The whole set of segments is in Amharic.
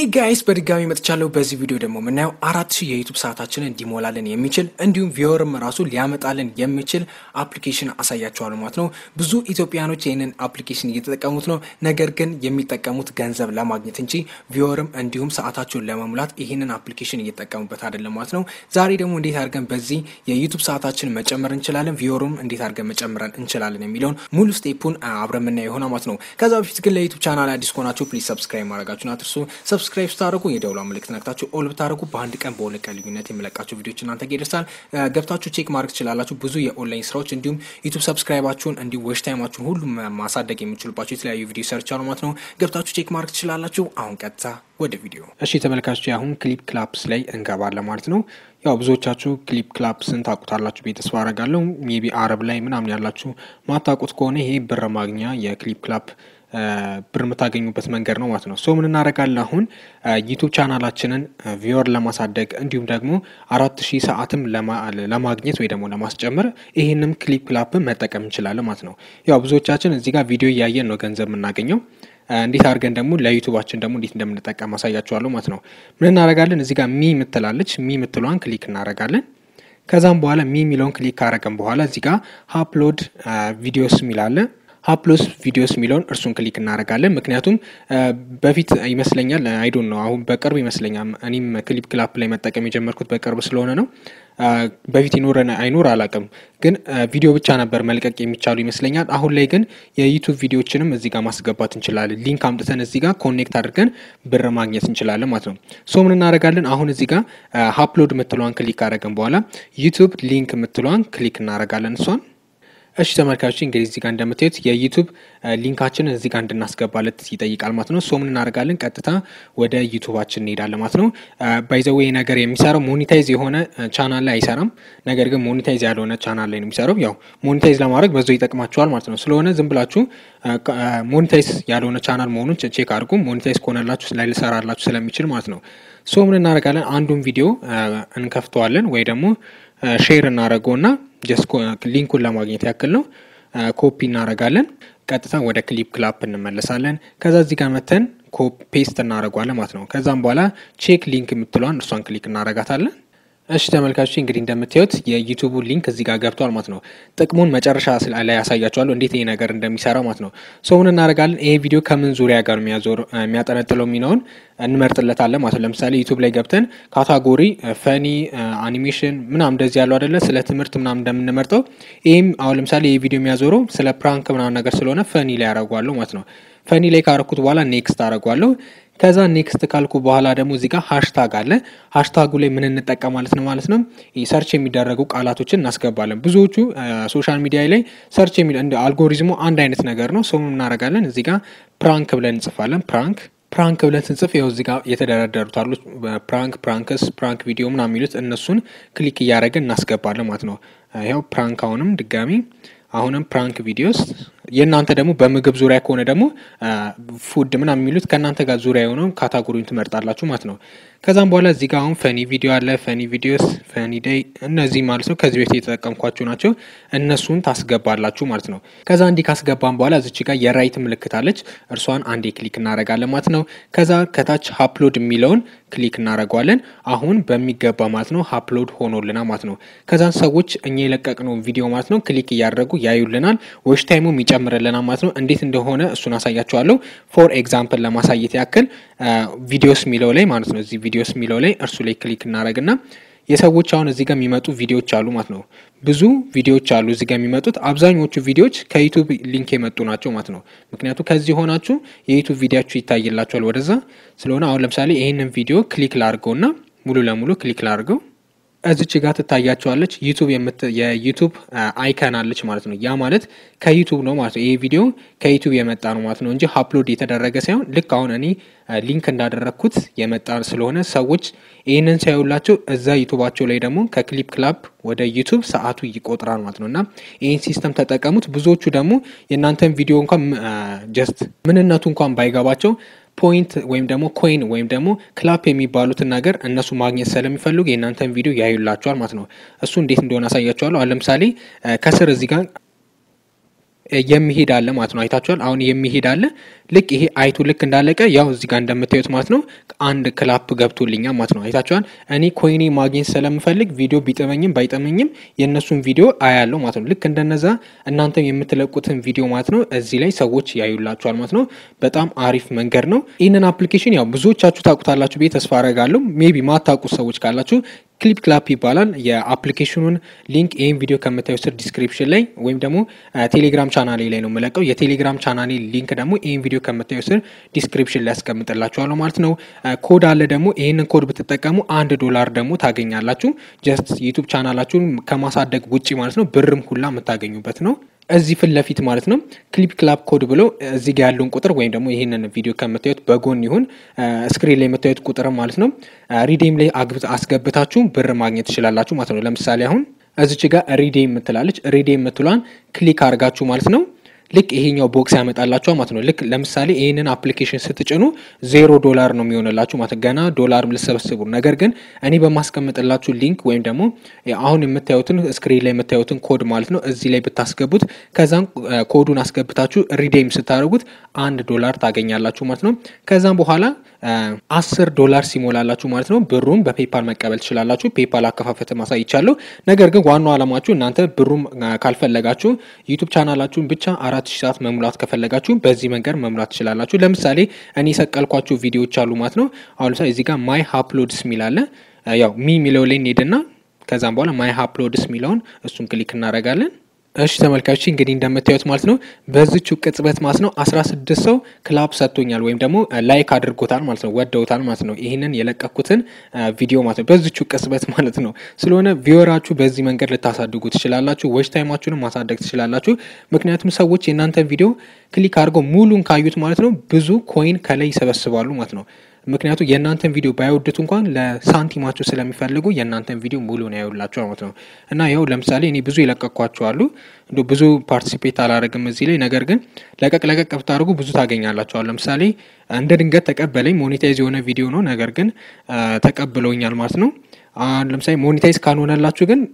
ጋይስ በድጋሚ መጥቻለሁ። በዚህ ቪዲዮ ደግሞ የምናየው አራት ሺህ የዩቱብ ሰዓታችንን እንዲሞላልን የሚችል እንዲሁም ቪወርም ራሱ ሊያመጣልን የሚችል አፕሊኬሽን አሳያችኋለሁ ማለት ነው። ብዙ ኢትዮጵያኖች ይህንን አፕሊኬሽን እየተጠቀሙት ነው። ነገር ግን የሚጠቀሙት ገንዘብ ለማግኘት እንጂ ቪወርም እንዲሁም ሰዓታቸውን ለመሙላት ይህንን አፕሊኬሽን እየጠቀሙበት አይደለም ማለት ነው። ዛሬ ደግሞ እንዴት አድርገን በዚህ የዩቱብ ሰዓታችን መጨመር እንችላለን፣ ቪወርም እንዴት አድርገን መጨመረን እንችላለን የሚለውን ሙሉ ስቴፑን አብረን የምናየው ይሆናል ማለት ነው። ከዛ በፊት ግን ለዩቱብ ቻናል አዲስ ከሆናችሁ ፕሊዝ ሰብስክራይብ ማድረጋችሁን አትርሱ። ሰብስክራይብ ስታደርጉ የደውላ ምልክት ነክታችሁ ኦል ብታደርጉ በአንድ ቀን በሁለት ቀን ልዩነት የምለቃቸው ቪዲዮች እናንተ ጋር ይደርሳል። ገብታችሁ ቼክ ማድረግ ትችላላችሁ። ብዙ የኦንላይን ስራዎች እንዲሁም ዩቱብ ሰብስክራይባችሁን እንዲሁም ዌሽ ታይማችሁን ሁሉም ማሳደግ የሚችሉባቸው የተለያዩ ቪዲዮ ሰርች አሉ ማለት ነው። ገብታችሁ ቼክ ማድረግ ትችላላችሁ። አሁን ቀጥታ ወደ ቪዲዮ። እሺ ተመልካቾች አሁን ክሊፕ ክላፕስ ላይ እንገባለን ማለት ነው። ያው ብዙዎቻችሁ ክሊፕ ክላፕስን ታውቁታላችሁ ብዬ ተስፋ አደርጋለሁ። ሜቢ አረብ ላይ ምናምን ያላችሁ ማታውቁት ከሆነ ይሄ ብር ማግኛ የክሊፕ ክላፕ ብር የምታገኙበት መንገድ ነው ማለት ነው። ሶ ምን እናደርጋለን አሁን ዩቱብ ቻናላችንን ቪወር ለማሳደግ እንዲሁም ደግሞ አራት ሺህ ሰዓትም ለማግኘት ወይ ደግሞ ለማስጨመር ይህንም ክሊፕ ክላፕን መጠቀም እንችላለን ማለት ነው። ያው ብዙዎቻችን እዚህ ጋር ቪዲዮ እያየን ነው ገንዘብ የምናገኘው እንዴት አድርገን ደግሞ ለዩቱባችን ደግሞ እንዴት እንደምንጠቀም አሳያችኋለሁ ማለት ነው። ምን እናደርጋለን እዚህ ጋር ሚ ምትላለች ሚ ምትሏን ክሊክ እናደርጋለን። ከዛም በኋላ ሚ የሚለውን ክሊክ ካረገን በኋላ እዚህ ጋር ሀፕሎድ ቪዲዮስ የሚላለ ሀፕሎስ ቪዲዮስ የሚለውን እርሱን ክሊክ እናደርጋለን። ምክንያቱም በፊት ይመስለኛል አይዶን ነው አሁን በቅርብ ይመስለኛል እኔም ክሊፕ ክላፕ ላይ መጠቀም የጀመርኩት በቅርብ ስለሆነ ነው። በፊት ይኖረን አይኖር አላውቅም፣ ግን ቪዲዮ ብቻ ነበር መልቀቅ የሚቻሉ ይመስለኛል። አሁን ላይ ግን የዩቱብ ቪዲዮችንም እዚህ ጋር ማስገባት እንችላለን። ሊንክ አምጥተን እዚህ ጋር ኮኔክት አድርገን ብር ማግኘት እንችላለን ማለት ነው። ሶ ምን እናደርጋለን አሁን እዚህ ጋር ሀፕሎድ የምትለዋን ክሊክ ካደረግን በኋላ ዩቱብ ሊንክ የምትለዋን ክሊክ እናደርጋለን እሷን እሺ ተመልካቾች እንግዲህ እዚህ ጋር እንደምታዩት የዩቱብ ሊንካችንን እዚህ ጋር እንድናስገባለት ይጠይቃል ማለት ነው። ሶ ምን እናደርጋለን ቀጥታ ወደ ዩቱባችን እንሄዳለን ማለት ነው። ባይዘዌ ነገር የሚሰራው ሞኒታይዝ የሆነ ቻናል ላይ አይሰራም። ነገር ግን ሞኒታይዝ ያልሆነ ቻናል ላይ ነው የሚሰራው። ያው ሞኒታይዝ ለማድረግ በዛው ይጠቅማቸዋል ማለት ነው። ስለሆነ ዝም ብላችሁ ሞኒታይዝ ያልሆነ ቻናል መሆኑን ቼክ አድርጉ። ሞኒታይዝ ከሆነላችሁ ላይ ልሰራላችሁ ስለሚችል ማለት ነው። ሶ ምን እናደርጋለን አንዱን ቪዲዮ እንከፍተዋለን ወይ ደግሞ ሼር እናደርገውና ጀስት ሊንኩን ለማግኘት ያክል ነው። ኮፒ እናደርጋለን። ቀጥታ ወደ ክሊፕ ክላፕ እንመለሳለን። ከዛ እዚህ ጋር መተን ፔስት እናደርገዋለን ማለት ነው። ከዛም በኋላ ቼክ ሊንክ የምትለዋን እርሷን ክሊክ እናደርጋታለን። እሺ ተመልካቾች እንግዲህ እንደምታዩት የዩቱቡ ሊንክ እዚህ ጋር ገብቷል ማለት ነው። ጥቅሙን መጨረሻ ላይ ያሳያችኋለሁ እንዴት ይሄ ነገር እንደሚሰራ ማለት ነው። ሶ ምን እናደርጋለን ይሄ ቪዲዮ ከምን ዙሪያ ጋር የሚያጠነጥለው የሚለውን እንመርጥለታለን ማለት ነው። ለምሳሌ ዩቱብ ላይ ገብተን ካታጎሪ ፈኒ፣ አኒሜሽን ምናምን እንደዚህ ያለው አይደለ ስለ ትምህርት ምናምን እንደምንመርጠው ይህም አሁን ለምሳሌ ይህ ቪዲዮ የሚያዞረው ስለ ፕራንክ ምናምን ነገር ስለሆነ ፈኒ ላይ ያደርጓለሁ ማለት ነው። ፈኒ ላይ ካረኩት በኋላ ኔክስት አደርጓለሁ። ከዛ ኔክስት ካልኩ በኋላ ደግሞ እዚህ ጋር ሃሽታግ አለ። ሃሽታጉ ላይ ምን እንጠቀም ማለት ነው ማለት ነው ሰርች የሚደረጉ ቃላቶችን እናስገባለን። ብዙዎቹ ሶሻል ሚዲያ ላይ ሰርች የሚ እንደ አልጎሪዝሙ አንድ አይነት ነገር ነው። ሰው እናደርጋለን እዚህ ጋር ፕራንክ ብለን እንጽፋለን። ፕራንክ ፕራንክ ብለን ስንጽፍ ይኸው እዚህ ጋር የተደረደሩት አሉ። ፕራንክ ፕራንክስ ፕራንክ ቪዲዮ ምናምን የሚሉት እነሱን ክሊክ እያደረግን እናስገባለን ማለት ነው። ይኸው ፕራንክ አሁንም ድጋሚ አሁንም ፕራንክ ቪዲዮስ የእናንተ ደግሞ በምግብ ዙሪያ ከሆነ ደግሞ ፉድ ምናምን የሚሉት ከእናንተ ጋር ዙሪያ የሆነው ካታጎሪውን ትመርጣላችሁ ማለት ነው። ከዛም በኋላ እዚህ ጋር አሁን ፈኒ ቪዲዮ አለ፣ ፈኒ ቪዲዮስ፣ ፈኒ ዴይ እነዚህ ማለት ነው ከዚህ በፊት የተጠቀምኳቸው ናቸው። እነሱን ታስገባላችሁ ማለት ነው። ከዛ እንዲህ ካስገባን በኋላ እዚች ጋር የራይት ምልክት አለች። እርሷን አንዴ ክሊክ እናደርጋለን ማለት ነው። ከዛ ከታች ሀፕሎድ የሚለውን ክሊክ እናደርገዋለን። አሁን በሚገባ ማለት ነው ሀፕሎድ ሆኖልናል ማለት ነው። ከዛን ሰዎች እኛ የለቀቅነው ቪዲዮ ማለት ነው ክሊክ እያደረጉ ያዩልናል። ዌች ታይሙም ይጨምርልናል ማለት ነው። እንዴት እንደሆነ እሱን አሳያችኋለሁ። ፎር ኤግዛምፕል ለማሳየት ያክል ቪዲዮስ የሚለው ላይ ማለት ነው እዚህ ቪዲዮስ የሚለው ላይ እርሱ ላይ ክሊክ እናደረግና የሰዎች አሁን እዚህ ጋር የሚመጡ ቪዲዮዎች አሉ ማለት ነው። ብዙ ቪዲዮዎች አሉ እዚህ ጋር የሚመጡት አብዛኞቹ ቪዲዮዎች ከዩቱብ ሊንክ የመጡ ናቸው ማለት ነው። ምክንያቱም ከዚህ ሆናችሁ የዩቱብ ቪዲዮችሁ ይታይላችኋል ወደዛ ስለሆነ አሁን ለምሳሌ ይህንን ቪዲዮ ክሊክ ላድርገውና ሙሉ ለሙሉ ክሊክ ላድርገው እዚች ጋር ትታያቸዋለች ዩቱብ የዩቱብ አይከን አለች ማለት ነው። ያ ማለት ከዩቱብ ነው ማለት ነው። ይሄ ቪዲዮ ከዩቱብ የመጣ ነው ማለት ነው እንጂ ሀፕሎድ የተደረገ ሳይሆን ልክ አሁን እኔ ሊንክ እንዳደረግኩት የመጣ ስለሆነ ሰዎች ይህንን ሳይውላቸው እዛ ዩቱባቸው ላይ ደግሞ ከክሊፕ ክላፕ ወደ ዩቱብ ሰዓቱ ይቆጥራል ማለት ነው እና ይህን ሲስተም ተጠቀሙት። ብዙዎቹ ደግሞ የእናንተን ቪዲዮ እንኳን ጀስት ምንነቱ እንኳን ባይገባቸው ፖይንት ወይም ደግሞ ኮይን ወይም ደግሞ ክላፕ የሚባሉትን ነገር እነሱ ማግኘት ስለሚፈልጉ የእናንተን ቪዲዮ ያዩላቸዋል ማለት ነው። እሱ እንዴት እንደሆነ አሳያቸዋለሁ። አሁን ለምሳሌ ከስር እዚህ ጋር የሚሄድ አለ ማለት ነው። አይታችኋል። አሁን የሚሄድ አለ። ልክ ይሄ አይቱ ልክ እንዳለቀ ያው እዚህ ጋር እንደምታዩት ማለት ነው አንድ ክላፕ ገብቶልኛል ማለት ነው። አይታችኋል። እኔ ኮይኔ ማግኘት ስለምፈልግ ቪዲዮ ቢጠመኝም ባይጠመኝም የእነሱን ቪዲዮ አያለው ማለት ነው። ልክ እንደነዛ እናንተም የምትለቁትን ቪዲዮ ማለት ነው እዚህ ላይ ሰዎች ያዩላችኋል ማለት ነው። በጣም አሪፍ መንገድ ነው። ይህንን አፕሊኬሽን ያው ብዙዎቻችሁ ታውቁታላችሁ ብዬ ተስፋ አረጋለሁ። ሜቢ ማታውቁት ሰዎች ካላችሁ ክሊፕ ክላፕ ይባላል። የአፕሊኬሽኑን ሊንክ ይህን ቪዲዮ ከምታዩ ስር ዲስክሪፕሽን ላይ ወይም ደግሞ ቴሌግራም ቻናሌ ላይ ነው የምለቀው። የቴሌግራም ቻናሌ ሊንክ ደግሞ ይህን ቪዲዮ ከምታዩ ስር ዲስክሪፕሽን ላይ ያስቀምጥላችኋለሁ ማለት ነው። ኮድ አለ ደግሞ ይህንን ኮድ ብትጠቀሙ አንድ ዶላር ደግሞ ታገኛላችሁ። ጀስት ዩቱብ ቻናላችሁን ከማሳደግ ውጭ ማለት ነው ብርም ሁላ የምታገኙበት ነው። እዚህ ፊት ለፊት ማለት ነው ክሊፕ ክላፕ ኮድ ብለው እዚህ ጋር ያለውን ቁጥር ወይም ደግሞ ይህንን ቪዲዮ ከምታዩት በጎን ይሁን ስክሪን ላይ የምታዩት ቁጥር ማለት ነው ሪዴም ላይ አስገብታችሁ ብር ማግኘት ትችላላችሁ ማለት ነው። ለምሳሌ አሁን እዚች ጋር ሪዴም የምትላለች ሪዴም የምትሏን ክሊክ አድርጋችሁ ማለት ነው ልክ ይሄኛው ቦክስ ያመጣላችኋል ማለት ነው። ልክ ለምሳሌ ይህንን አፕሊኬሽን ስትጭኑ ዜሮ ዶላር ነው የሚሆንላችሁ ማለት ገና ዶላር ልሰበስቡ። ነገር ግን እኔ በማስቀምጥላችሁ ሊንክ ወይም ደግሞ አሁን የምታዩትን ስክሪን ላይ የምታዩትን ኮድ ማለት ነው እዚህ ላይ ብታስገቡት ከዛም ኮዱን አስገብታችሁ ሪዴም ስታደርጉት አንድ ዶላር ታገኛላችሁ ማለት ነው። ከዛም በኋላ አስር ዶላር ሲሞላላችሁ ማለት ነው ብሩን በፔፓል መቀበል ትችላላችሁ። ፔፓል አከፋፈት ማሳይቻለሁ። ነገር ግን ዋናው አላማችሁ እናንተ ብሩም ካልፈለጋችሁ ዩቱብ ቻናላችሁን ብቻ አራት ሺህ ሰዓት መሙላት ከፈለጋችሁ በዚህ መንገድ መሙላት ትችላላችሁ። ለምሳሌ እኔ የሰቀልኳችሁ ቪዲዮዎች አሉ ማለት ነው። አሁን ለምሳሌ እዚህ ጋር ማይ ሀፕሎድስ የሚል አለ። ያው ሚ የሚለው ላይ እንሄድና ከዛም በኋላ ማይ ሀፕሎድስ የሚለውን እሱን ክሊክ እናደርጋለን። እሺ ተመልካቾች እንግዲህ እንደምታዩት ማለት ነው በዚቹ ቅጽበት ማለት ነው አስራ ስድስት ሰው ክላፕ ሰጥቶኛል ወይም ደግሞ ላይክ አድርጎታል ማለት ነው ወደውታል ማለት ነው ይህንን የለቀኩትን ቪዲዮ ማለት ነው በዚቹ ቅጽበት ማለት ነው። ስለሆነ ቪወራችሁ በዚህ መንገድ ልታሳድጉ ትችላላችሁ። ዎች ታይማችሁንም ማሳደግ ትችላላችሁ። ምክንያቱም ሰዎች የእናንተን ቪዲዮ ክሊክ አድርገው ሙሉን ካዩት ማለት ነው ብዙ ኮይን ከላይ ይሰበስባሉ ማለት ነው። ምክንያቱም የእናንተን ቪዲዮ ባይወዱት እንኳን ለሳንቲማቸው ስለሚፈልጉ የእናንተን ቪዲዮ ሙሉ ነው ያዩላቸው ማለት ነው። እና ይኸው ለምሳሌ እኔ ብዙ የለቀኳቸው አሉ እንደ ብዙ ፓርቲሲፔት አላደረግም እዚህ ላይ ነገር ግን ለቀቅ ለቀቅ ብታደርጉ ብዙ ታገኛላቸዋል። ለምሳሌ እንደ ድንገት ተቀበለኝ ሞኔታይዝ የሆነ ቪዲዮ ነው፣ ነገር ግን ተቀብለውኛል ማለት ነው። ለምሳሌ ሞኔታይዝ ካልሆነላችሁ ግን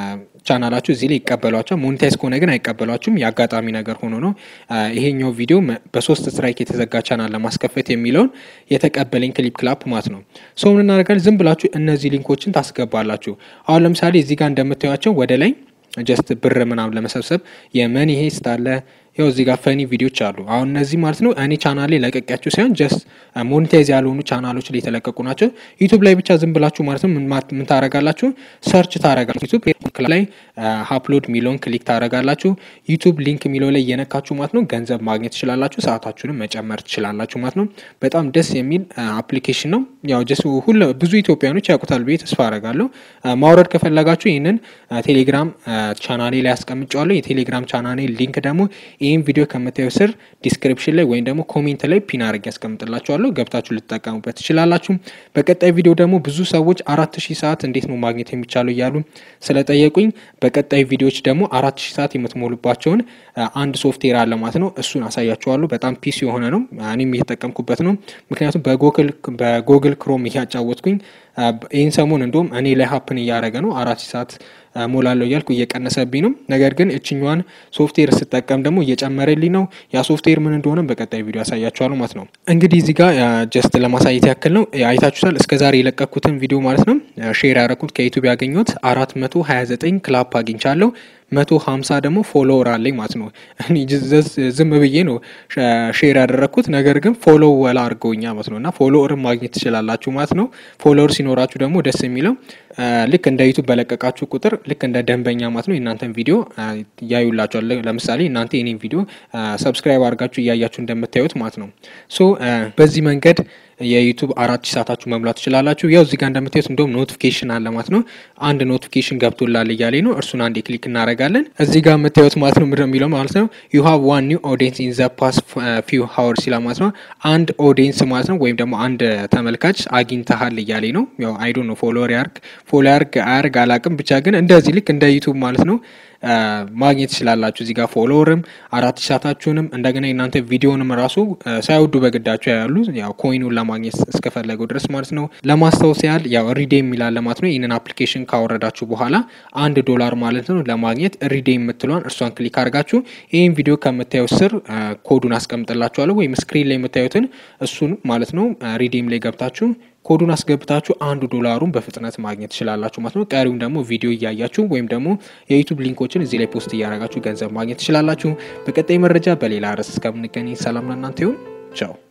ቻናላችሁ እዚህ ላይ ይቀበሏቸዋል። ሞኔታይዝ ከሆነ ግን አይቀበሏችሁም። የአጋጣሚ ነገር ሆኖ ነው ይሄኛው ቪዲዮ በሶስት ስትራይክ የተዘጋ ቻናል ለማስከፈት የሚለውን የተቀበለኝ ክሊፕ ክላፕ ማለት ነው። ሰው ምን እናደርጋለን? ዝም ብላችሁ እነዚህ ሊንኮችን ታስገባላችሁ። አሁን ለምሳሌ እዚህ ጋር እንደምታዩቸው ወደ ላይ ጀስት ብር ምናምን ለመሰብሰብ የመኒ ሄስት አለ ያው እዚህ ጋር ፈኒ ቪዲዮዎች አሉ። አሁን እነዚህ ማለት ነው እኔ ቻናል ላይ ለቀቂያቸው ሳይሆን ጀስት ሞኔታይዝ ያልሆኑ ቻናሎች ላይ የተለቀቁ ናቸው። ዩቱብ ላይ ብቻ ዝም ብላችሁ ማለት ነው ምን ታረጋላችሁ? ሰርች ታረጋላችሁ። ዩቱብ ላይ ሀፕሎድ ሚለውን ክሊክ ታረጋላችሁ። ዩቱብ ሊንክ የሚለው ላይ እየነካችሁ ማለት ነው ገንዘብ ማግኘት ትችላላችሁ። ሰዓታችሁንም መጨመር ትችላላችሁ ማለት ነው። በጣም ደስ የሚል አፕሊኬሽን ነው። ያው ጀስት ሁሉ ብዙ ኢትዮጵያኖች ያውቁታል ብዬ ተስፋ አረጋለሁ። ማውረድ ከፈለጋችሁ ይህንን ቴሌግራም ቻናሌ ላይ ያስቀምጫዋለሁ። የቴሌግራም ቻናሌ ሊንክ ደግሞ ይህን ቪዲዮ ከምታዩ ስር ዲስክሪፕሽን ላይ ወይም ደግሞ ኮሜንት ላይ ፒን አድርጌ ያስቀምጥላችኋለሁ ገብታችሁ ልትጠቀሙበት ትችላላችሁ። በቀጣይ ቪዲዮ ደግሞ ብዙ ሰዎች አራት ሺህ ሰዓት እንዴት ነው ማግኘት የሚቻለው እያሉ ስለጠየቁኝ በቀጣይ ቪዲዮዎች ደግሞ አራት ሺህ ሰዓት የምትሞሉባቸውን አንድ ሶፍትዌር አለ ማለት ነው። እሱን አሳያችኋለሁ። በጣም ፒስ የሆነ ነው። እኔም እየተጠቀምኩበት ነው። ምክንያቱም በጎግል ክሮም እያጫወትኩኝ ይህን ሰሞን እንዲሁም እኔ ላይ ሀፕን እያደረገ ነው አራት ሺህ ሰዓት ሞላለሁ እያልኩ እየቀነሰብኝ ነው። ነገር ግን እችኛዋን ሶፍትዌር ስጠቀም ደግሞ እየጨመረልኝ ነው። ያ ሶፍትዌር ምን እንደሆነ በቀጣይ ቪዲዮ ያሳያችኋል ማለት ነው። እንግዲህ እዚህ ጋር ጀስት ለማሳየት ያክል ነው አይታችሁታል። እስከዛሬ የለቀኩትን ቪዲዮ ማለት ነው ሼር ያደረኩት ከዩቱብ ያገኘሁት አራት መቶ ሀያ ዘጠኝ ክላፕ አግኝቻለሁ። መቶ ሀምሳ ደግሞ ፎሎወር አለኝ ማለት ነው። እኔ ዝም ብዬ ነው ሼር ያደረግኩት፣ ነገር ግን ፎሎው ወላ አድርገውኛ ማለት ነው። እና ፎሎወርን ማግኘት ትችላላችሁ ማለት ነው። ፎሎወር ሲኖራችሁ ደግሞ ደስ የሚለው ልክ እንደ ዩቱብ በለቀቃችሁ ቁጥር ልክ እንደ ደንበኛ ማለት ነው የእናንተን ቪዲዮ ያዩላችኋል። ለምሳሌ እናንተ የኔን ቪዲዮ ሰብስክራይብ አድርጋችሁ እያያችሁ እንደምታዩት ማለት ነው። ሶ በዚህ መንገድ የዩቱብ አራት ሺህ ሰዓታችሁ መሙላት ትችላላችሁ። ያው እዚህ ጋር እንደምታዩት እንደውም ኖቲፊኬሽን አለ ማለት ነው። አንድ ኖቲፊኬሽን ገብቶላል እያለኝ ነው። እርሱን አንዴ ክሊክ እናደርጋለን። እዚህ ጋር የምታዩት ማለት ነው ምንድን ነው የሚለው ማለት ነው ዩ ሃቭ ዋን ኒው ኦዲየንስ ኢን ዘ ፓስት ፊው ሀወርስ ይላል ማለት ነው። አንድ ኦዲየንስ ማለት ነው ወይም ደግሞ አንድ ተመልካች አግኝተሃል እያለኝ ነው። ያው አይዶ ነው ፎሎወር ያርግ ፎሎ ያርግ አያርግ አላቅም፣ ብቻ ግን እንደዚህ ልክ እንደ ዩቱብ ማለት ነው ማግኘት ትችላላችሁ። እዚህ ጋር ፎሎወርም አራት ሺህ ሰዓታችሁንም እንደገና የእናንተ ቪዲዮንም ራሱ ሳይወዱ በግዳቸው ያሉ ያው ኮይኑን ለማግኘት እስከፈለገው ድረስ ማለት ነው። ለማስታወስ ያህል ያው ሪዴም የሚላለ ማለት ነው። ይህንን አፕሊኬሽን ካወረዳችሁ በኋላ አንድ ዶላር ማለት ነው ለማግኘት ሪዴም የምትሏን እርሷን ክሊክ አድርጋችሁ ይህን ቪዲዮ ከምታዩት ስር ኮዱን አስቀምጥላችኋለሁ ወይም ስክሪን ላይ የምታዩትን እሱን ማለት ነው ሪዴም ላይ ገብታችሁ ኮዱን አስገብታችሁ አንዱ ዶላሩን በፍጥነት ማግኘት ትችላላችሁ ማለት ነው። ቀሪውን ደግሞ ቪዲዮ እያያችሁ ወይም ደግሞ የዩቱብ ሊንኮችን እዚህ ላይ ፖስት እያደረጋችሁ ገንዘብ ማግኘት ትችላላችሁ። በቀጣይ መረጃ በሌላ ርዕስ እስከምንገናኝ ሰላም ለእናንተ ይሁን። ቻው